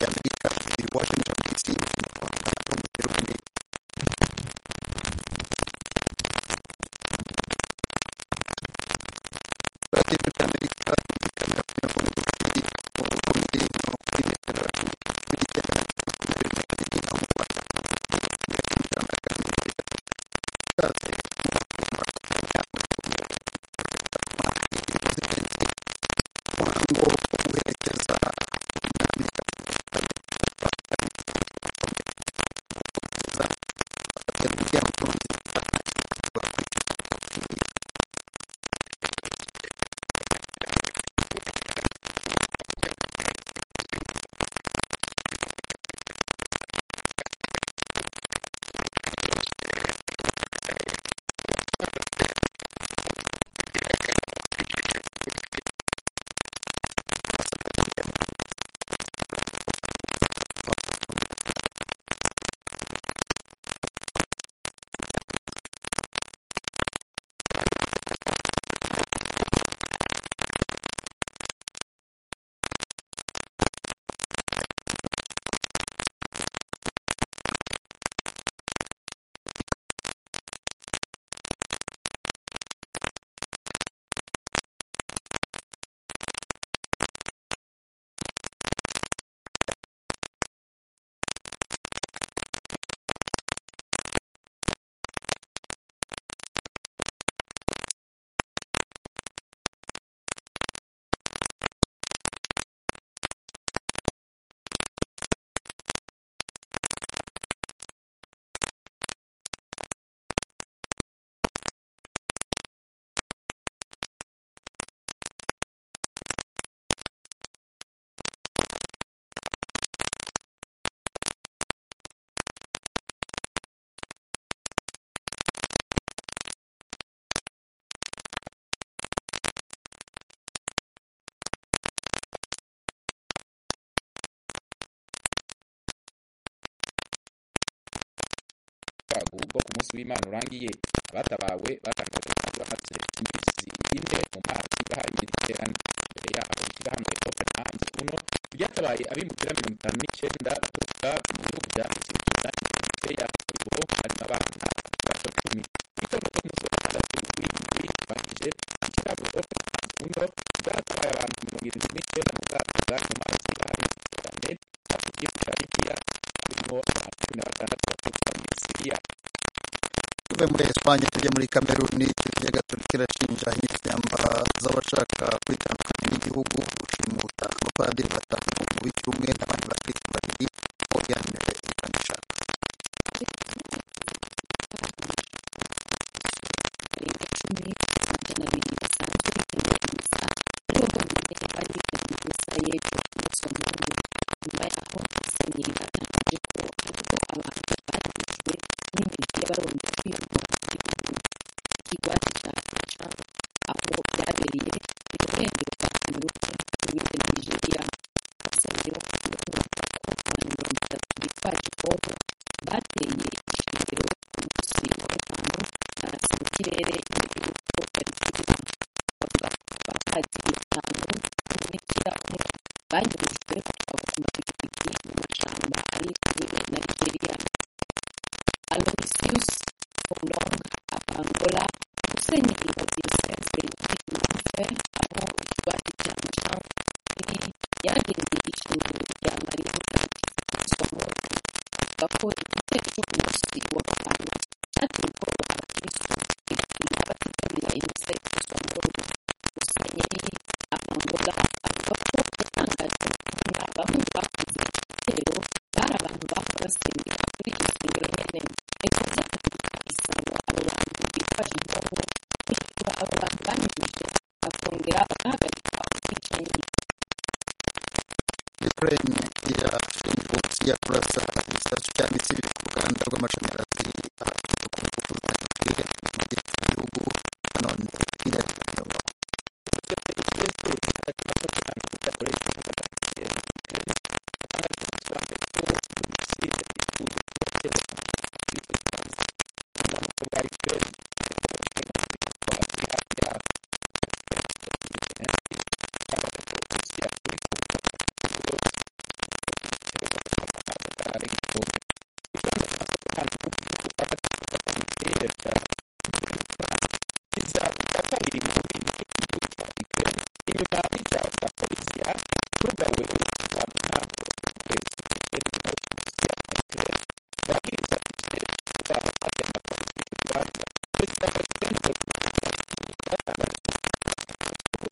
Amerika y Washington D.C. para contribuir bwago bwo ku munsi w'imana urangiye abatabawe batangaje bahatse imbizi ine mu mazi bahaye imiterane imbere yabo ishyira hano ekofana nzuno byatabaye abimukira mirongo itanu n'icyenda baturuka mu bihugu bya sirikiza imbere yabo bo harimo abana bato cumi itorero ku munsi wa gatandatu w'indwi bakije ikirabo ekofana nzuno byatabaye abantu mirongo irindwi n'icyenda mu bwato bwari mu mazi bahaye imiterane hafi y'igihugu cya libiya harimo abantu cumi na batandatu baturuka muri siriya tuve muri Espanye tujye muri Kameruni tujyaga turikirashinja inyeshyamba z'abashaka kwitandukanya n'igihugu gushimuta abapadiri batanu mu w'icyumwe n'abandi bakirisitu babiri bo yanyweye iganisha icumi n'amajana abiri basanzwe bitabira misa aribo bonyine bari bitabiriye misa y'ejo umunsi wa mungu nyuma yaho musenyeri batangaje ko aribo abantu barangiwe n'imibiri y'abaronda kwimurwa mu gihugu kigwati cya abuja aho byabereye mu burengero bwa kameruni n'ubundi na nigeria abasenyeri bo ku gihugu ko abantu mirongo itatu bitwaje ipombo bateye ishingiro ku munsi wa gatanu barasa mu kirere imbere y'uko bari kurira bavuga ko abapadiri batanu n'umubikira umwe banyujijwe batwara ku mapikipiki mu mashyamba ari kure na nigeria aloysius kondong abangola musenyeri wa diyoseze y'imyumve aho ikigwati cya mashang kiri yarageze ishingiro rya mariya mutagatifu kristomoto avuga ko igitero cy'umunsi wa gatanu cyateye ubwoba abakirisitu bigatuma batitabira imisa ya kristomoto musenyeri abangola avuga ko yatangajwe no kubona bamwe mu bakoze iki gitero bari abantu bahora basengera kuri iryo sengero nyene bikaba byakatumye kwisanga abo bantu bitwaje impombo kwishyura abo bantu banyujije bakongera bagahagarika ubwicanyi Ukraine irashinja Uburusiya kurasa igisasu cya misiri ku ruganda rw'amashanyarazi aturutse ku ngufu za nyukiriya ziri mu gihugu nanone Hillary Clinton perezida iza ubufatanyiri mu bindi by'igihugu cya Ukraine inyuma y'icyaha cya polisi yacugawe urupfu nta kwezi perezida w'uburusiya na Ukraine yabwiriza igitero cy'ubutwaro kandi amatariki y'urubanza perezida wa Ukraine Volodymyr Zelensky yatangaje ko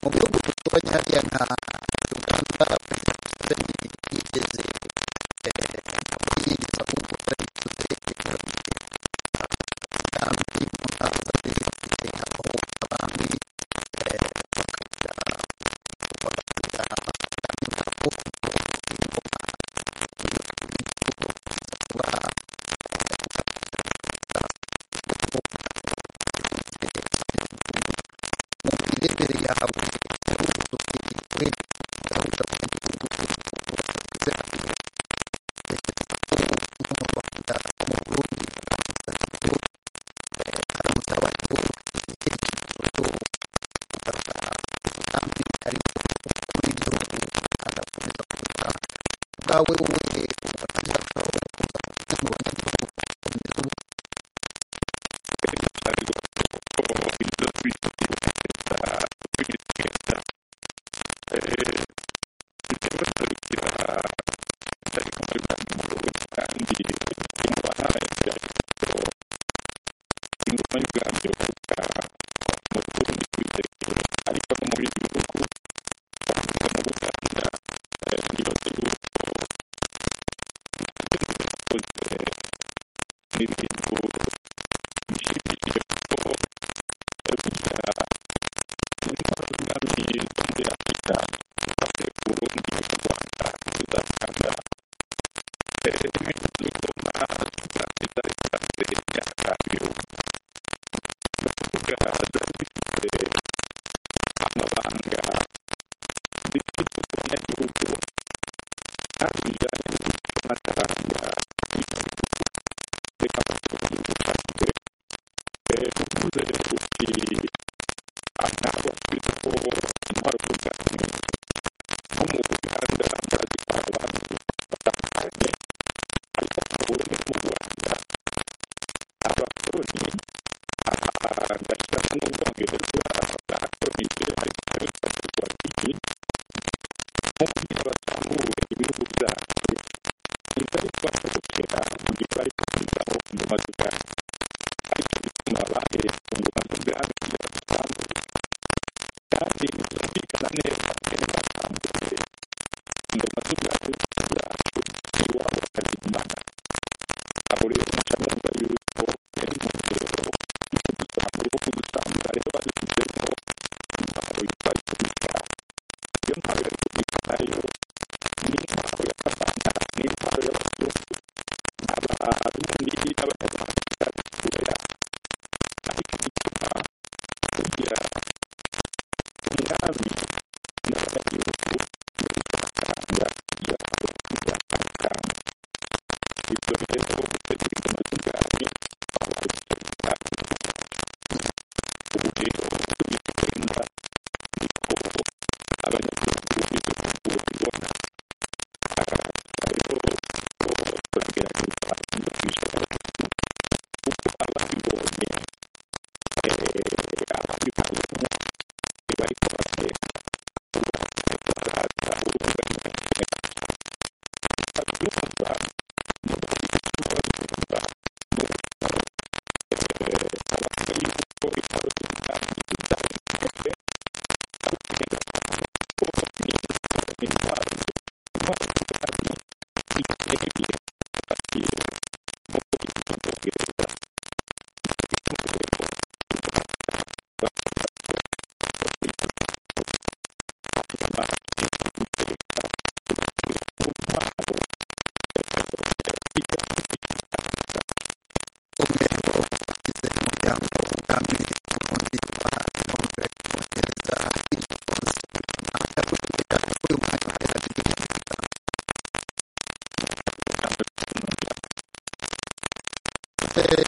mu bihugu duturanye hariya nka uganda museveni yigeze eh, ntabwo yigeze ahubwo yarabikoze yarabikoze kandi mu ntara zari zifite aho abandi eh, bakagira bakagira kandi ntabwo kuko ingoma iyo igihugu kizaba mu mirebere yawe ubwawe wowe ubatangira kurushaho kuza mu banyagihugu gukomeza ubu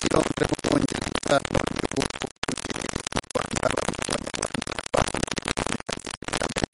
irongera mu bwongereza abantu b'ibihugu biherereye mu rwanda bavuga abanyarwanda bahamagaye iterambere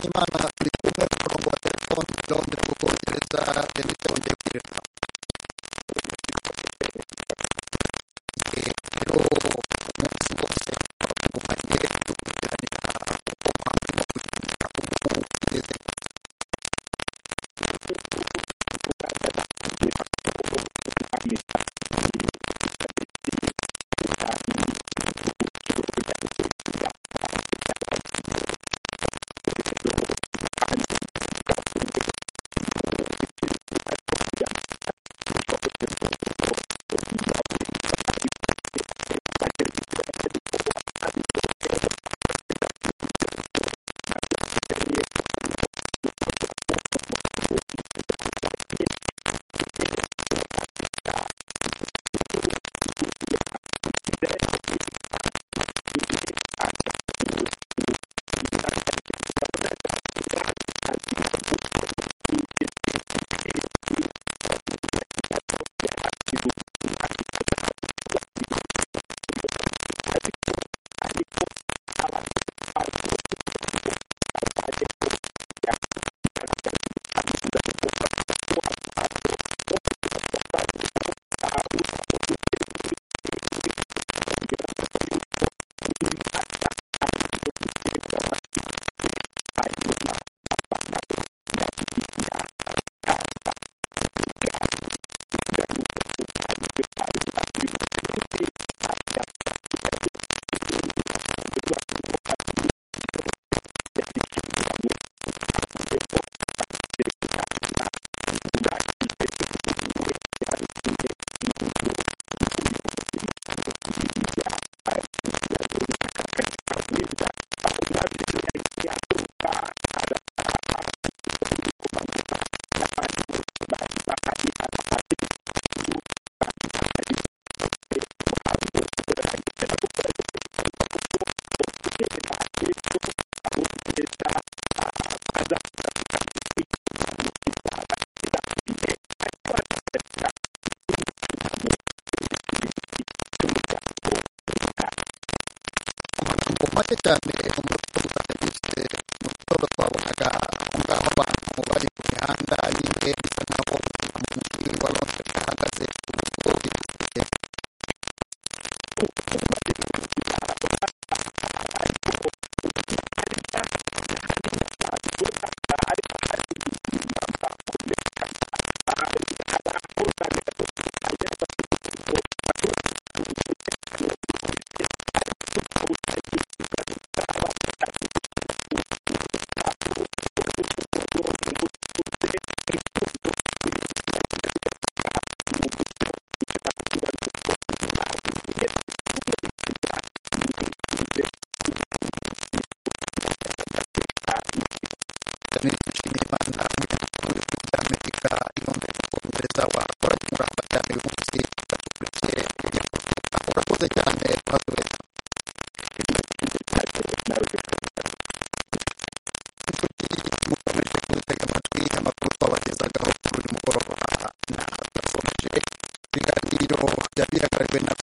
imana turi kumwe ku murongo wa telefoni londres mu bwongereza emite wongeye kwireka rero umunsi wose twagumanye dukurikiranira uko kwamburwa kugira ubu tugeze amagambo make cyane umuraperi utangirije mu gitondo twabonaga aho ngaho abantu bari ku mihanda y'indege bisa nkaho mu mujyi wa londres bahagaze ku rugo rw'indege cyane twishimiye imana mu gihugu cy'amerika inombe kubongereza wakoranye umurava cyane uyu munsi badukurikiye urakoze cyane kuhatureka inshuti mukomeje kudutega amatwi amakuru twabagezagaho kuri uyu mugoroba na tubasomeje ibiganiro byari byagaragajwe na